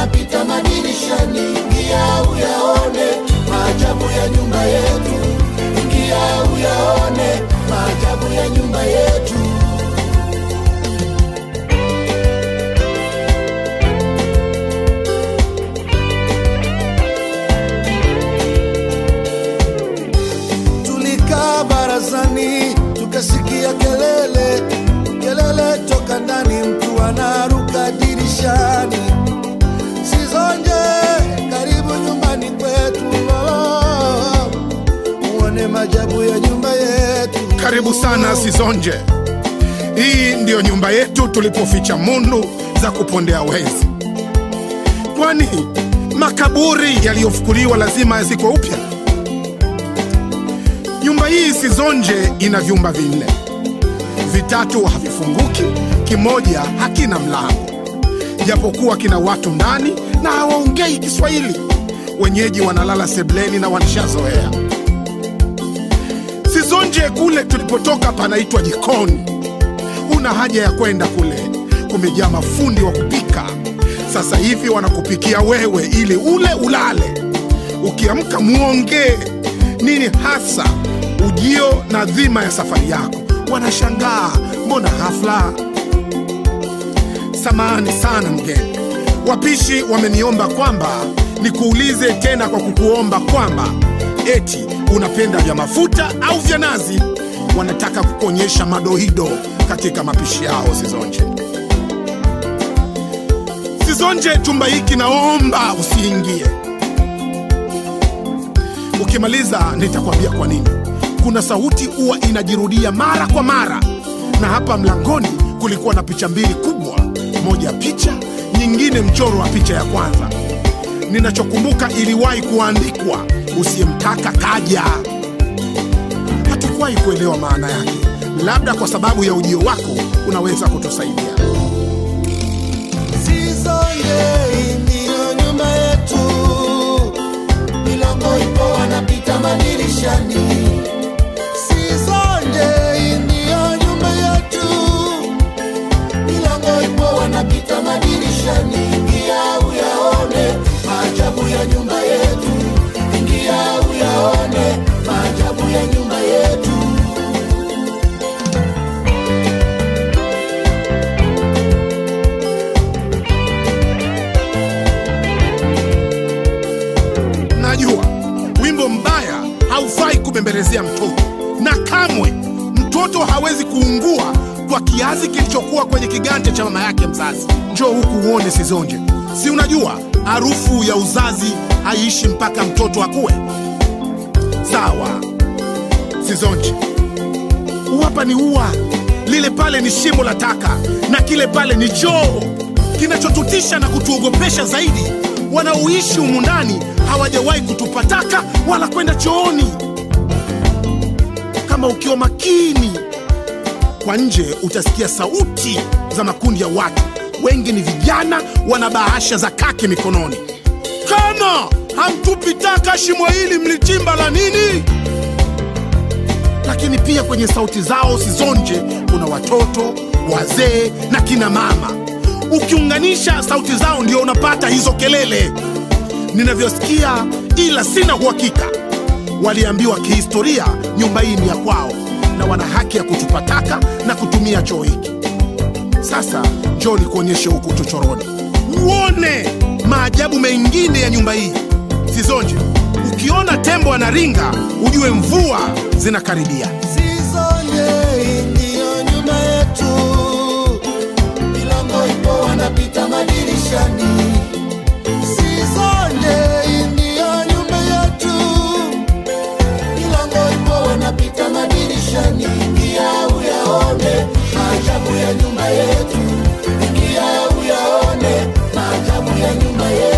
wanapita madirishani. Ingia uyaone maajabu ya nyumba yetu, ingia uyaone maajabu ya nyumba yetu. Tulikaa barazani tukasikia kelele, kelele toka ndani, mtu anaruka dirishani. Sizonje, karibu nyumbani kwetu, oh, uone majabu ya nyumba yetu. Karibu sana Sizonje. Hii ndiyo nyumba yetu tulipoficha mundu za kupondea wezi. Kwani makaburi yaliyofukuliwa lazima yazikwe upya? Nyumba hii Sizonje ina vyumba vinne, vitatu havifunguki, kimoja hakina mlango, japokuwa kina watu ndani na hawaongei Kiswahili. Wenyeji wanalala sebleni na wanishazoea. Sizonje kule tulipotoka panaitwa jikoni. Una haja ya kwenda kule, kumejaa mafundi wa kupika. Sasa hivi wanakupikia wewe ili ule ulale. Ukiamka muongee nini hasa ujio na dhima ya safari yako. Wanashangaa, mbona ghafla? Samahani sana mgeni, wapishi wameniomba kwamba nikuulize tena kwa kukuomba kwamba eti unapenda vya mafuta au vya nazi. Wanataka kukuonyesha madoido katika mapishi yao. Sizonje, Sizonje, chumba hiki naomba usiingie. Ukimaliza nitakwambia kwa nini. Kuna sauti huwa inajirudia mara kwa mara, na hapa mlangoni kulikuwa na picha mbili kubwa, moja picha, nyingine mchoro wa picha ya kwanza. Ninachokumbuka iliwahi kuandikwa, usiyemtaka kaja. Hatukuwahi kuelewa maana yake, labda kwa sababu ya ujio wako unaweza kutusaidia. Sizonje, hii ndiyo nyumba yetu, milango ipo, wanapita madirishani. Sizonje, hii ndiyo nyumba yetu, milango ipo, wanapita madirishani. Ingia uyaone maajabu ya nyumba yetu, ingia uyaone maajabu ya nyumba yetu. Najua wimbo mbaya haufai kubembelezea mtoto, na kamwe mtoto hawezi kuungua kwa kiazi kilichokuwa kwenye kiganja cha mama yake mzazi. Njoo huku uone Sizonje, si unajua harufu ya uzazi haiishi mpaka mtoto akue. Sawa Sizonje, hapa ni ua, lile pale ni shimo la taka, na kile pale ni choo. Kinachotutisha na kutuogopesha zaidi, wanaoishi humu ndani hawajawahi kutupa taka wala kwenda chooni. Kama ukiwa makini kwa nje, utasikia sauti za makundi ya watu, wengi ni vijana, wana bahasha za kaki mikononi. Kama hamtupi taka, shimo hili mlichimba la nini? lakini pia kwenye sauti zao Sizonje kuna watoto, wazee na kina mama. Ukiunganisha sauti zao ndio unapata hizo kelele ninavyosikia, ila sina uhakika. Waliambiwa kihistoria nyumba hii ni ya kwao na wana haki ya kutupa taka na kutumia choo hiki. Sasa njoo nikuonyeshe huku chochoroni, uone maajabu mengine ya nyumba hii. Sizonje, ukiona tembo anaringa ujue mvua zinakaribia. Sizonje, hii ndiyo nyumba yetu, milango ipo, wanapita madirishani. Sizonje, hii ndiyo nyumba yetu, milango ipo, wanapita madirishani. Ingia uyaone maajabu ya nyumba yetu, ingia uyaone maajabu ya nyumba yetu.